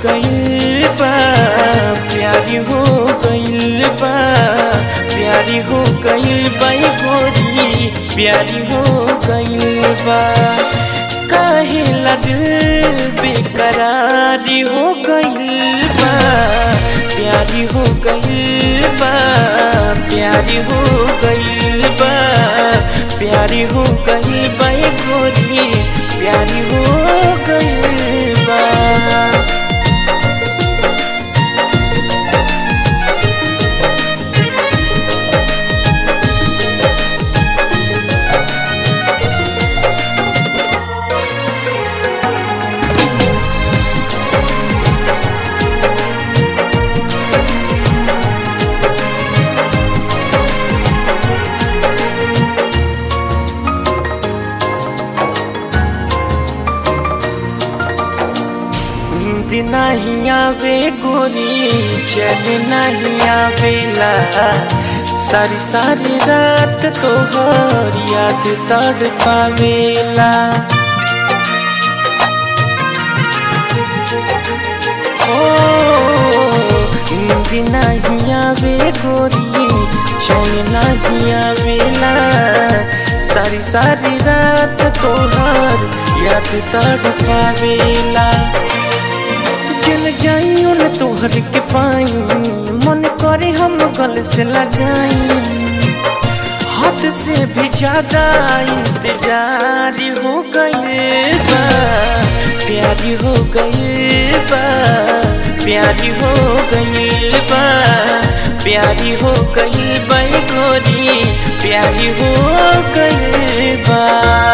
गइल बा प्यारी हो गइल बा प्यारी हो गइल बा ए गोरी प्यारी हो गइल बा काहे ला दिल बेकरारी हो गइल बा प्यारी हो गइल बा प्यारी हो गइल बा प्यारी हो गइल बा ए गोरी प्यारी हो गइल बा नींद नहीं आवे गोरी चैन नहीं आवेला सारी सारी रात तोहर याद तड़ पावेला ओ नींद नहीं आवे गोरी चैन नहीं आवेला सारी सारी रात तोहर याद तड़ पावेला चल जाई उन तोहर के पाई मन करे हम गल से लगाई हाथ से भी ज्यादा इंतजार हो गई बा प्यारी हो गई बा प्यारी हो गई बा प्यारी हो गई बा ए गोरी प्यारी हो गई बा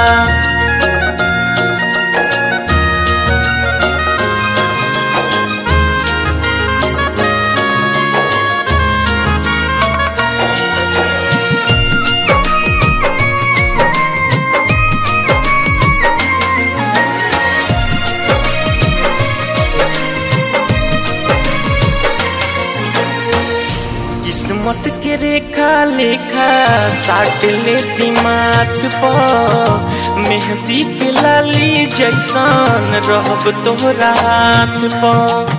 किस्मत के रेखा लेखा साट लेती माथ पर मेहंदी के लाली जैसन रहब तोहरा हाथ पर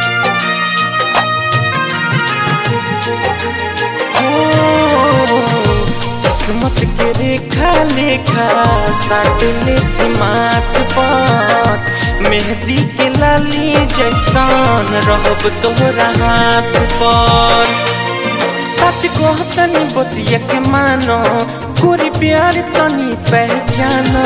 ओ, किस्मत के रेखा लेखा साट लेती माथ पर मेहंदी के लाली जैसन रहब तोहरा हाथ पर सच को तनी बतिया के मानो गोरी प्यार तनी पहचानो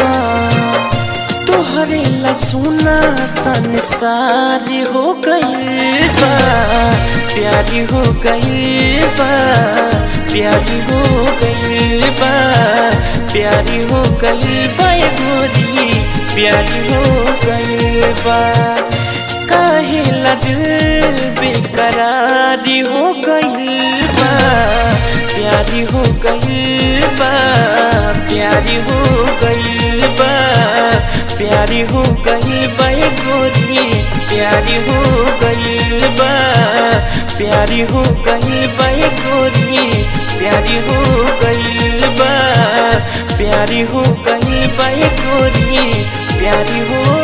तोहरे ला सुना संसार हो गई बा प्यारी हो गई बा प्यारी हो गई बा प्यारी हो गई बा ए गोरी प्यारी हो गई बा काहे ला दिल बेकरारी हो गई बा प्यारी हो गई बा प्यारी हो गई बा प्यारी हो गई बा ए गोरी प्यारी हो गई बा प्यारी हो गई बा ए गोरी प्यारी हो गई बा प्यारी हो गई बा ए गोरी प्यारी हो